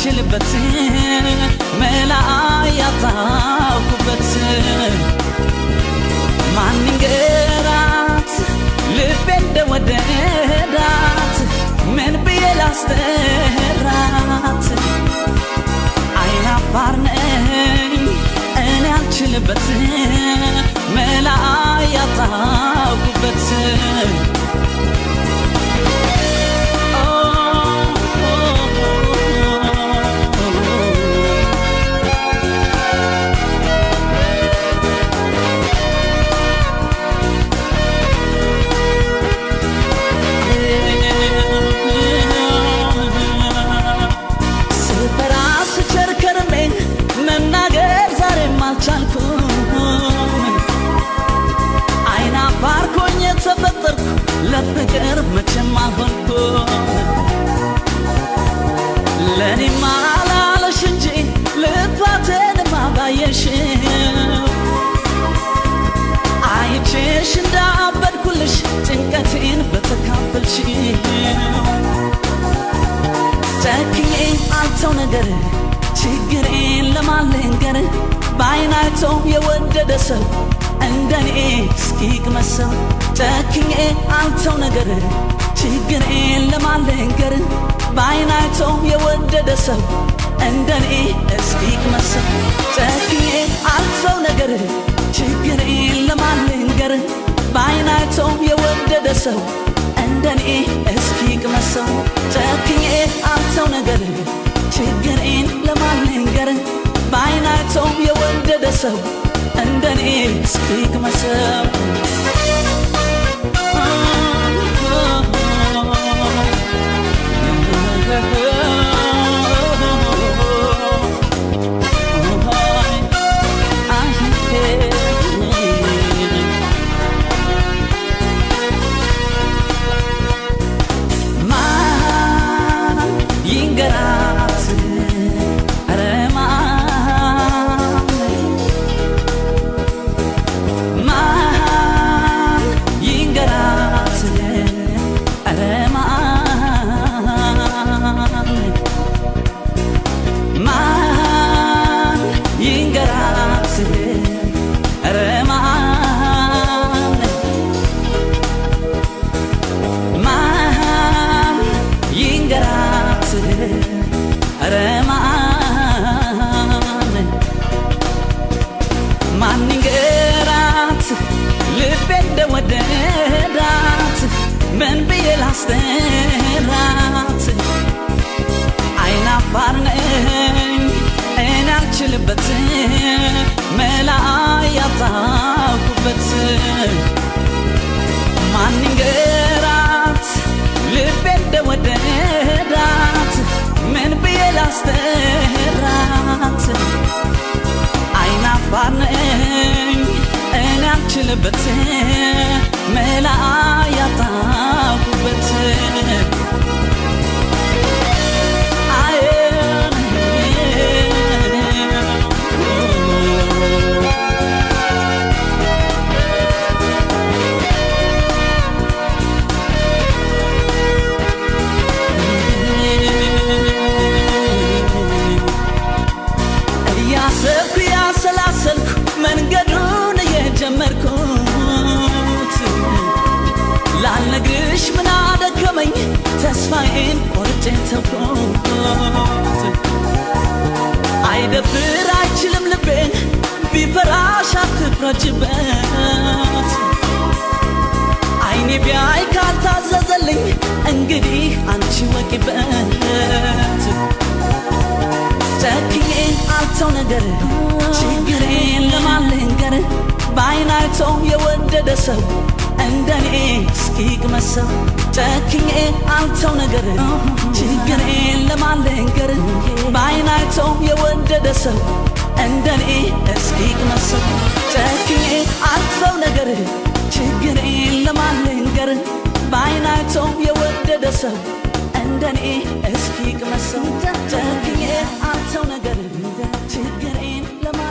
አልችልበት መላ ያጣሁበት ማንንገራት ልቤ እንደወደዳት ምን ብዬ ላስጠራት አይናፋር ነኝ እኔ አልችልበት መላ ያጣሁበት ስፈራ ስቸር ከርሜ መናገር ዛሬም አልቻልኩም አይናፋር ሆኜ ተፈጠርኩ ለፍቅር መቼም አልሆንኩም ለእኔማ ላለሽ እንጂ ልፋቴንማ ባየሽው አይቼሽ እንዳበድኩልሽ ጭንቀቴን በተካፈልሽው ጨክኜ አልተው ነገር ችግሬን ለማልንገር በአይናቸው የወደደ ሰው እንደኔ እስኪቅመሰው ጨክኜ አልተው ነገር ችግሬን ለማልንገር በአይናቸው የወደደ ሰው እንደኔ እስኪቅመሰው ጨክኜ አልተው ነገር ችግሬን ለማልንገር በአይናቸው የወደደ ሰው እንደኔ እስኪቅመሰው ጨክኜ አልተው ነገር ችግሬን ለማልንገር በአይናቸው የወደደ ሰው እንደኔ እስኪቅመሰው ማን ይንገራት ኧረ ማን ማን ይንገራት ኧረ ማን ማን ይንገራት ኧረ ማን ማን ይንገራት ኧረ ማን ማን ይንገራት ልቤ እንደወደዳት ምን ብዬ ላስጠራት አይናፋር ነኝ እኔ አልችልበት መላ ያጣሁበት ማን ይንገራት ልቤ እንደወደዳት ምን ብዬ ላስጠራት አይናፋር ነኝ እኔ አልችልበት መላ ያጣሁበት እያሰብኩ ያሰላሰልኩ መንገዱን እየጀመርኩት ላልነግርሽ ምን አደከመኝ ተስፋዬን ቆርጬ ተውኩት አይደብር አይችልም ልቤን ቢፈራሽ አትፍረጅበት አይኔ ቢያይ ካልታዘዘልኝ እንግዲህ አንቺ ወቂበት ጨክኜ አልተው ነገር ችግሬን ለማልንገር በአይናቸው የወደደ ሰው እንደኔ እስኪቅመሰው ጨክኜ አልተው ነገር ችግሬን ለማልንገር በአይናቸው የወደደ ሰው እንደኔ እስኪቅመሰው ጨክኜ አልተው ነገር ችግሬን ለማልንገር በአይናቸው የወደደ ሰው እንደኔ እስኪቅመሰው ጨክኜ አልተው ነገር ችግሬን ለማ